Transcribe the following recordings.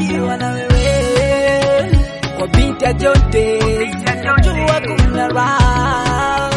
nikiwa na wewe kwa binti ya Jonte, najua kuna raha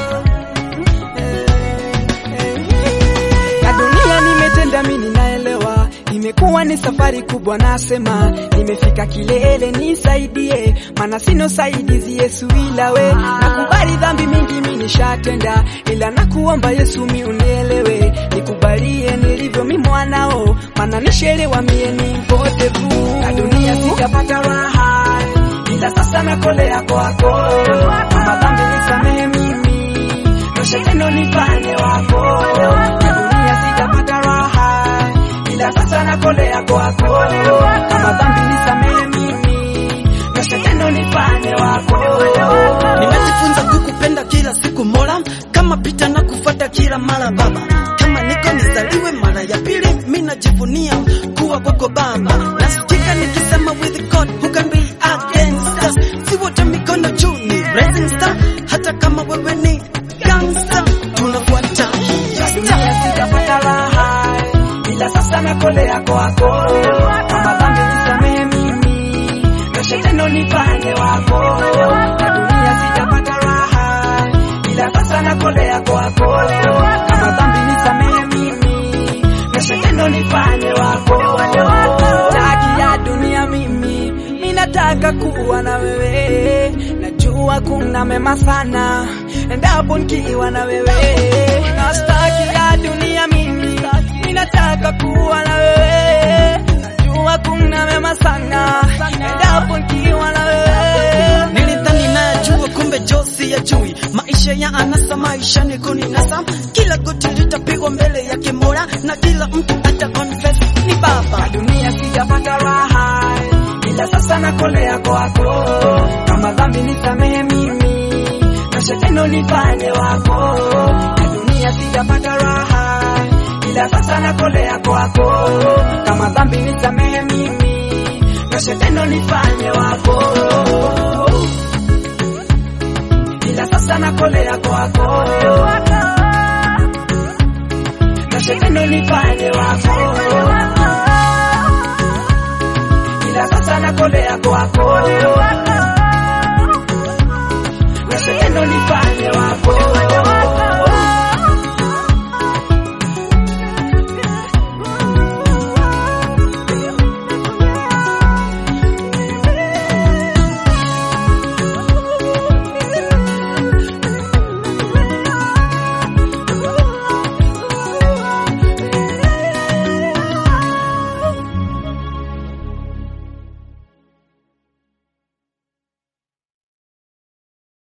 na dunia nimetenda, mimi ninaelewa, imekuwa ni safari kubwa, nasema nimefika kilele, nisaidie, maana sina usaidizi Yesu ila we. Nakubali dhambi mingi mimi nishatenda, ila nakuomba Yesu mi unielewe, nikubalie nilivyo mi mwanao, maana nishelewa mie ni mpotevu, na dunia sijapata raha, ila sasa nakolea kwako, kama dhambi nisamehe mimi, tosha tendo nifanye wako, na dunia sijapata raha, ila sasa nakolea kwako, kama dhambi nisamehe mimi, tosha tendo nifanye wako. Nimejifunza kukupenda kila siku Mola, kama pita na kufuata kila mara Baba. Kama niko nizaliwe mara ya pili, mimi najivunia kuwa kwako Baba. Nasikika nikisema with God who can be against us. Si wote mikono juu ni rising star, hata kama wewe ni gangster, tunafuata dunia sijapata raha, ila sasa nakolea kwako, kama dhambi nisamehe mimi, tosha tendo nifanye wako, na dunia sijapata raha, ila sasa nakolea kwako, kama dhambi nisamehe mimi, tosha tendo nifanye wako, taki ya dunia mimi, ninataka kuwa na wewe, najua kuna mema sana endapo nikiwa na wewe, na staki ya dunia mimi, ninataka kuwa na wewe, najua kuna mema sana endapo nikiwa na wewe. Nilidhani nayajua kumbe Josi ya jui maisha ya anasa, maisha ni kuninasa. Kila goti litapigwa mbele ya Mola na kila mtu ata confess ni Baba. dunia sijapata raha, ila sasa nakolea kwako, kama dhambi nisamehe mimi, tosha tendo nifanye wako, na dunia sijapata raha, ila sasa nakolea kwako, kama dhambi nisamehe mimi, tosha tendo nifanye wako, ila sasa nakolea kwako, tosha tendo nifanye wako ila sasa nakolea kwako, na sehendo nifanye